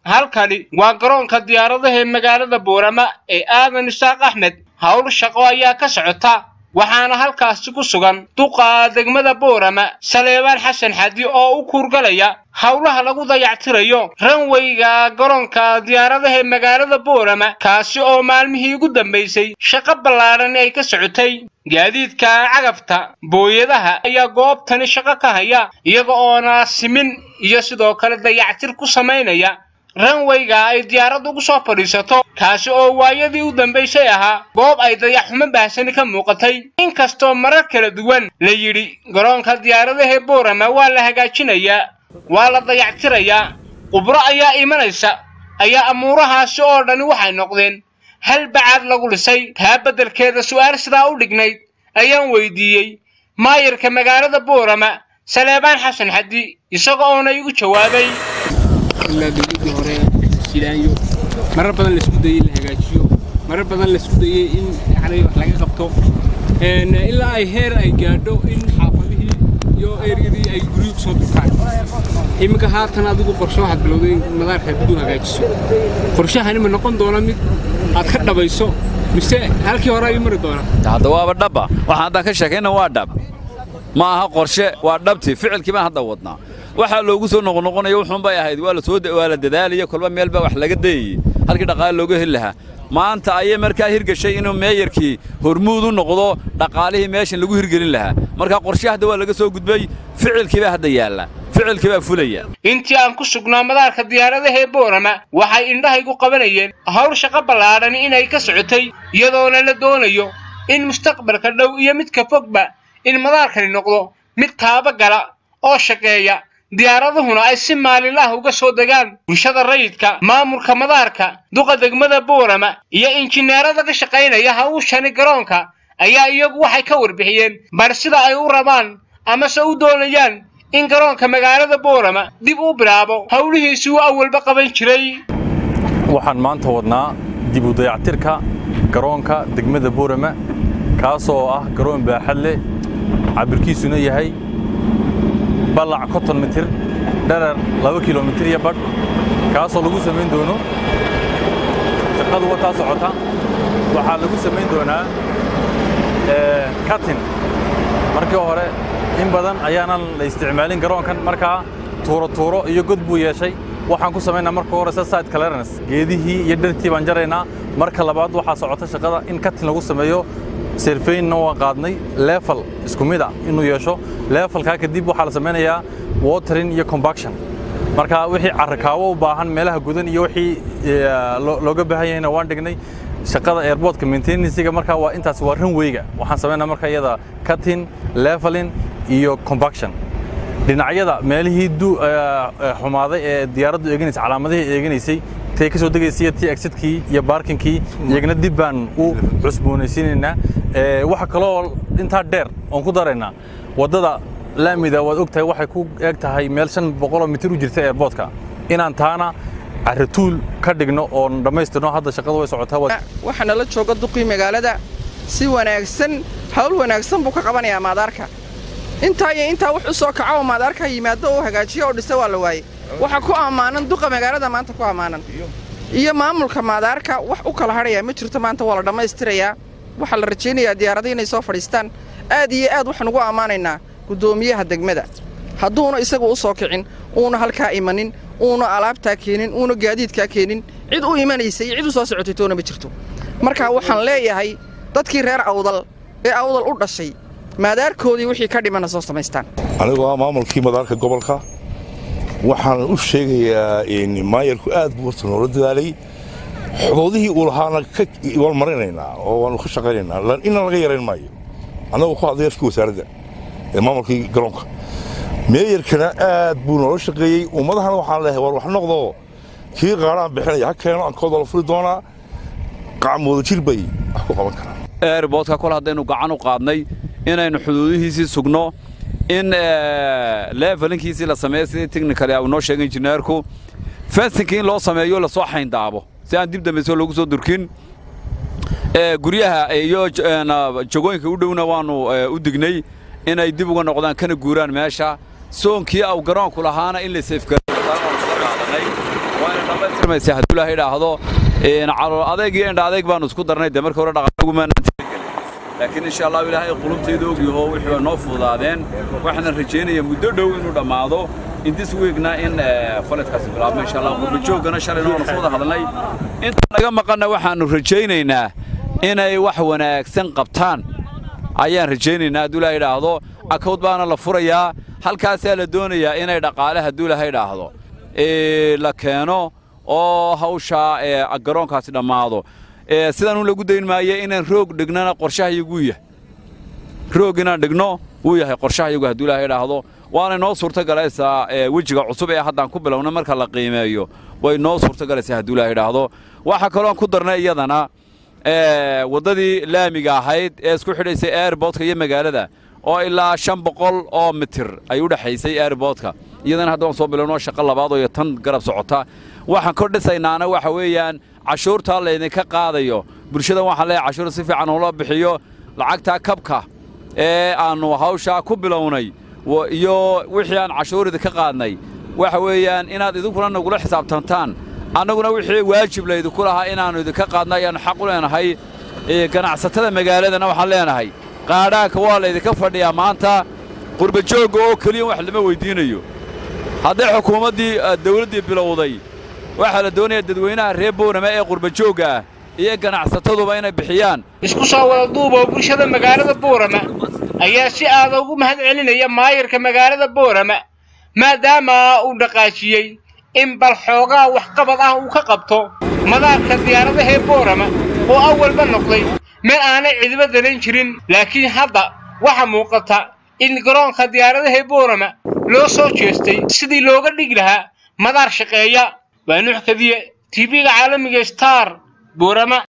halkani waa garoonka diyaaradaha ee magaalada boorama ee aadan isaaq axmed howl shaqo ayaa ka socota waxaana halkaasi ku sugan duqa degmada boorama saleebaan xasan xadi oo u kuurgalaya howlaha lagu dayactirayo ranweyga garoonka diyaaradaha ee magaalada boorama kaasi oo maalmihii ugu dambaysay shaqo ballaadhan ay ka socotay gaadiidka cagafta booyadaha ayaa goobtani shaqo ka haya iyaga oona simin iyo sidoo kale dayactir ku samaynaya ranweyga ay diyaaraddu ugu soo fadhiisato kaasi oo waayadii u dambaysay ahaa goob ay dayaxxumo baahsani ka muuqatay inkastoo marar kala duwan la yidhi garoonka diyaaradaha boorama waa la hagaajinayaa waa la dayactirayaa qubro ayaa imanaysa ayaa amuurahaasi oo dhani waxay noqdeen hal bacaad lagu dhisay taa beddelkeeda su'aal sidaa u dhignayd ayaan weydiiyey maayarka magaalada boorama saleebaan xasan xadi isaga oona igu jawaabay ilaa dowladdii hore silaanyo marar badan laisku dayey in la hagaajiyo marar badan laisku dayey in yani wax laga qabto ilaa ay heer ay gaadho in xaafadihii iyo eryadii ay guryo ku soo durtaan iminka haatan adigu qorshe waxaad bilowday in madaarka dib u hagaajiso qorshahani ma noqon doona mid aad ka dhabayso mise halkii hore ayuu mari doonaa hadda waaba dhabba waxaan haddaan ka sheekayna waa dhab ma aha qorshe waa dhabti ficilkii baan hadda wadnaa waxaa loogu soo noqonoqonaya wuxuun bay ahayd waa la soo waa la dadaalaya kolba meel baa wax laga dayayey halkii dhaqaale looga heli lahaa maanta ayay markaa hirgashay inuu meeyarkii hormuud u noqdo dhaqaalihii meeshan lagu hirgelin lahaa markaa qorshe hadda waa laga soo gudbay ficilkii baa hadda yaalla ficilkii baa fulaya intii aan ku sugnaa madaarka diyaaradaha ee boorama waxay indhahaygu qabanayeen howl shaqo ballaadhan inay ka socotay iyadoona la doonayo in mustaqbalka dhow iyo midka fogba in madaarkani noqdo mid taaba gala oo shaqeeya diyaaraduhuna ay si maalinlaah uga soo degaan bulshada rayidka maamulka madaarka duqa degmada boorama iyo injineerada ka shaqaynaya hawshani garoonka ayaa iyagu waxay ka warbixiyeen bar sida ay u rabaan amase u doonayaan in garoonka magaalada boorama dib u bilaabo howlihiisii uu awalba qaban jiray waxaan maanta wadnaa dib u dayactirka garoonka degmada boorama kaasoo ah garoon baaxad leh cabirkiisuna yahay ballac konton mitir dherer laba kilomitir iyo badh kaasoo lagu samayn doono shaqadu wataa socota waxaa lagu samayn doonaa katin markii hore in badan ayaanan la isticmaalin garoonkan markaa tuuro tuuro iyo god buu yeeshay waxaan ku samaynaa marka hore side clearance geedihii iyo dhartii baan jaraynaa marka labaad waxaa socota shaqada in katin lagu sameeyo serfaynna waan qaadnay leefal isku mid ah inuu yeesho leefalkaa kadib waxaa la samaynayaa watering iyo combaction marka wixii carrakaawo u baahan meelaha gudan iyo wixii looga baahan yahayna waan dhignay shaqada airportka maintenancega markaa waa intaas waa runwayga waxaan samaynaa marka iyada cutting leveling iyo combaction dhinacyada meelihii xumaaday ee diyaaraddu eeganaysay calaamadihii eeganaysay tay ka soo degaysay tii exitkii iyo baarkinkii iyagana dib baan u cusboonaysiinaynaa waxa kaloo intaa dheer oon ku daraynaa waddada laamida waad og tahay waxay ku eeg tahay meel shan boqoloo mitir u jirta airportka inaan taana carrituul ka dhigno oon dhammaystirno hadda shaqadu way socotaa waxaa nala jooga duqii magaalada si wanaagsan hawl wanaagsan buu ka qabanayaa maadaarka intaa iyo intaa wax u soo kaco oo maadaarka yimaado oo hagaajiyo oo dhisa waa la waayey waxaa ku ammaanan duqa magaalada maanta ku ammaanan iyo maamulka maadaarka wax u kala hadhayaa ma jirto maanta waa la dhammaystirayaa waxaa la rajaynayaa diyaarada inay soo fadhiistaan aad iyo aad waxaan ugu ammaanaynaa guddoomiyaha degmada hadduuna isagu u soo kicin uuna halkaa imanin uuna alaabtaa keenin uuna gaadiidkaa keenin cid u imanaysa iyo cid u soo socotay toona ma jirto marka waxaan leeyahay dadkii reer awdal ee awdal u dhashay maadaarkoodii wixii ka dhimana soo samaystaan anigoo ah maamulkii madaarka gobolka waxaan u sheegayaa maayarku aad buu horta noola dadaalay xuduudihii uu lahaana waan marinaynaa oo waanu ka shaqaynaynaa inna laga yarayn maayo annagoo ku hadlay afkii wasaaradda ee maamulkii garoonka meeyarkana aad buu noola shaqeeyey ummadahana waxaan leehay war wax noqdo kii qaaraan bixinaya ha keeno ankooda la furi doonaa qacmooda jir bay wax ku qaban karaan airboodka kol haddaynu gacan u qaadnay inaynu xuduudihiisii sugno in leefalinkiisii la sameeyo sidii technicali uu noo sheegay injineerku fensinkii in loo sameeyo lasoo xayndaabo si aan dib dambayso loogu soo durkin guryaha iyo jagooyinka u dhowna waannu u dignay inay dib uga noqdaan kana guuraan meesha soonkii au garoonku lahaana in la seefgaranay waa inay dhammaystirmaysa hadduu ilaahay idhaahdo calool adeeg iyo indha adeeg baanu isku darnay dee markii hore dhaqaalagumaanaan talagelin laakiin insha allahu ilaahay qulubtayda ogyaho wixii waa noo fududaadeen waxaana rajaynayaa muddo dhow inuu dhammaado intis weegna in faledkaasi bilaabmo insha allah qurbajooggana shalayna waanu soo wada hadalnay inta naga maqanna waxaannu rajaynaynaa inay wax wanaagsan qabtaan ayaan rajaynaynaa hadduu ilaahay idhaahdo akawd baana la furayaa halkaasaa la doonayaa inay dhaqaale hadduu ilaahay idhaahdo la keeno oo hawshaa garoonkaasi dhammaado sidaan un lagu dayn maaye inaan roog dhignana qorshahayagu yahay roog inaan dhigno wuu yahay qorshahayagu hadduu ilaahay idhaahdo waanay noo suurtogalaysaa wejiga cusub ee haddaan ku bilowna marka la qiimeeyo way noo suurtogalaysaa hadduu ilaahay idhaahdo waxaa kaloon ku darnay iyadana waddadii laamiga ahayd ee isku xidhaysay airboodka iyo magaalada oo ilaa shan boqol oo mitir ay u dhexaysay airboodka iyadana hadda waan soo bilowno shaqo labaadoo iyo tan garab socota waxaan kor dhisaynaana waxa weeyaan cashuurtaa laydinka qaadayo bulshada waxaan leeyahay cashuur si fiican ula bixiyo lacagtaa kabka ee aannu hawshaa ku bilownay iyo wixii aan cashuur idinka qaadnay waxa weeyaan inaad idinkuna nagula xisaabtantaan annaguna wixii waajib laydinku lahaa inaannu idinka qaadna ayaannu xaq u leenahay ganacsatada magaaladana waxaan leenahay qaadhaanka waa laydinka fadhiyaa maanta qurbajoogga oo keliya wax lama weyddiinayo hadday xukuumaddii dawladdii bilowday waxaa la doonayaa dadweynaha reer boorama ee qurbajoogga ah iyo ganacsataduba inay bixiyaan isku soo wada duuboo bulshada magaalada boorama ayaa si aada ugu mahad celinaya maayarka magaalada boorama maadaama uu dhaqaajiyey in bal xoogaa waxqabad ah uu ka qabto madaarka diyaaradahee boorama oo awalba noqday meel aanay cidiba daran jirin laakiin hadda waxa muuqata in garoonka diyaaradahee boorama loo soo jeestay sidii looga dhigi lahaa madaar shaqeeya waa nuux kadiye tv-ga caalamiga star boorama